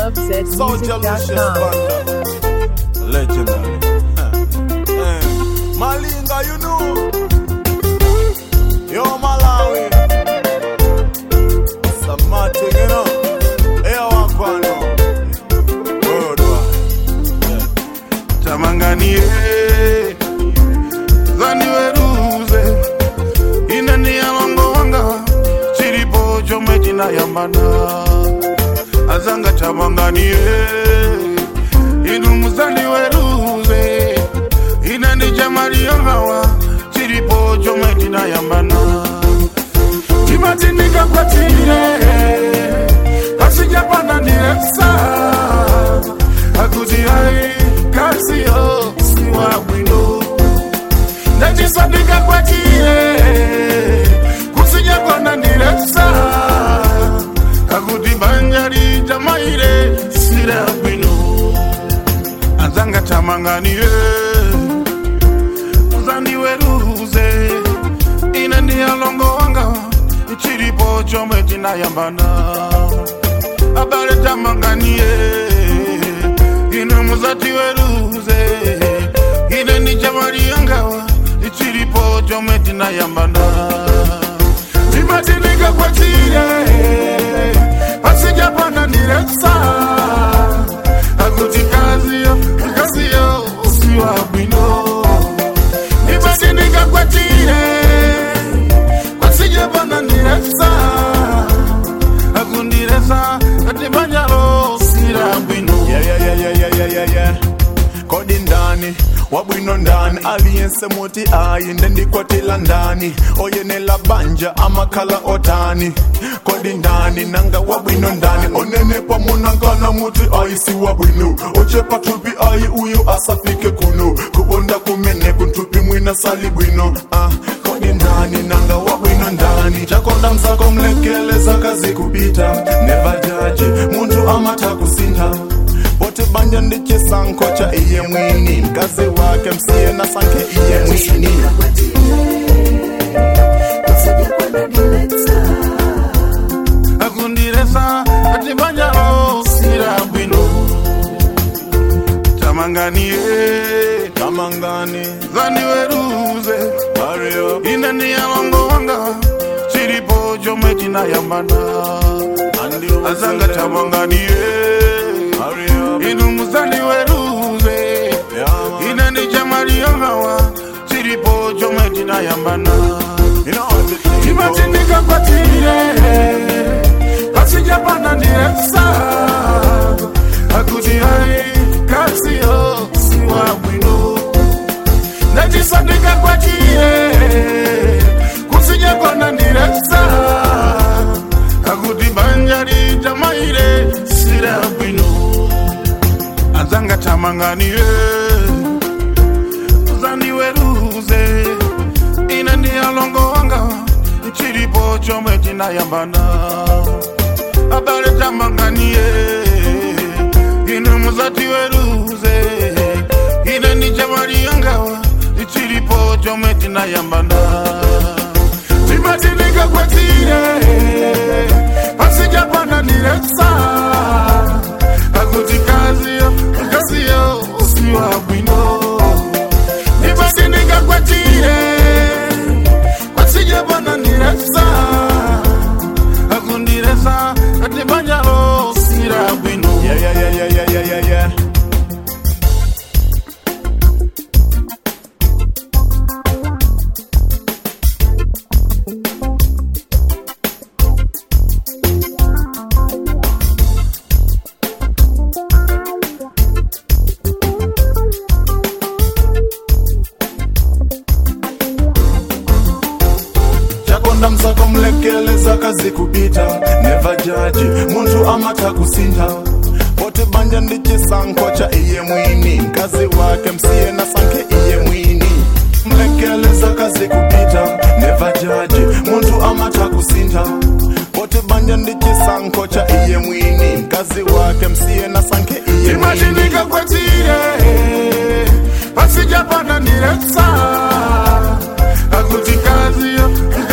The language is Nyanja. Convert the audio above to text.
Soldier Lucius lovezmusic.com. Banda. Legendary. Huh. Eh, Malinga, you know. Yo, Malawi. Samati, you know. Hey, Wakwano. Worldwide. tamanganie zaniweruze inani yalongo wanga chilipo chomwe chinayambana azanga tamanganie inu muzandiweruze inani chamaliyongawa chilipo chomwe chinayambana timatindikakwatire pasijapana ndireksa akuti ai kasiyo siwa bwino ndacisandikakwatire kusinyakwana ndireksa akuti banja lijamaire sira bwino azanga tamanganiye uzandiweruze ine ndiyalongo wanga chilipo chomwe chinayambana abale tamanganiye ine muzati weruze ine ni chamali yangawa chilipo chomwe tinayambana timatinika kwatire pasijapana ndireksa akuti kaziyo kaziyo usiwa bwino timatinika kwatire pasijapana ndireksa akundiresa atimanjalo sira bwino Yeah, yeah, yeah, yeah, yeah, yeah, yeah, yeah. kodi ndani wabwino ndani aliyense muti ayi ndendikwatila ndani oyenela banja amakhala otani kodi ndani nanga wabwino ndani onenepa munangana muti ayi si wabwino ochepa thupi ayi uyu asafike kuno kubonda kumene kunthupi mwina sali bwino ah, kodi ndani nanga wabwino ndani chakonda msako mlekeleza kazi kupita nevajaji munthu amatha kusintha bote banja ndichisankho cha iye mwini mkazi wake msiye na sankhe iye mwini akundiresa atimanjalo sira bwino tamanganiye kamangani zaniweruze mario ine ndiyalongo wanga chilipo chomwe chinayambana andi azanga tamanganiye mario inu muzandiweruze yeah, ine ndi chamaliyongawa chilipo chomwe chinayambana you know everything timatindikakwatire pasijapana ndireksa akuti ai kasiyo siwa bwino ndacisandikakwatire kusinyakona ndireksa akuti banja lijamaire sira bwino azanga tamanganiye uzandiweruze ine ndiyalongo wanga chilipo chomwe chinayambana abale tamanganiye ine muzati weruze ine ni chamali yangawa chilipo chomwe tinayambana timatinika kwatire pasijapana ndireksa akuti kaziyo kaziyo usiwa bwino nimatinika kwatire pasijapana ndireksa akundiresa atibanjalo sira bwino yeah, yeah, yeah, yeah, yeah, yeah, yeah, yeah. chakonda msako mlekeleza kazi kupita neva jaji muntu amatha kusintha bote banja ndichisankho cha iye mwini mkazi wake msiye na sankhe iye mwini mlekeleza kazi kupita neva jaji muntu amatha kusintha bote banja ndichisankho cha iye mwini mkazi wake msiye na sankhe iye mwini timatinika kwatire pasijapana ndireksa akuti kaziyo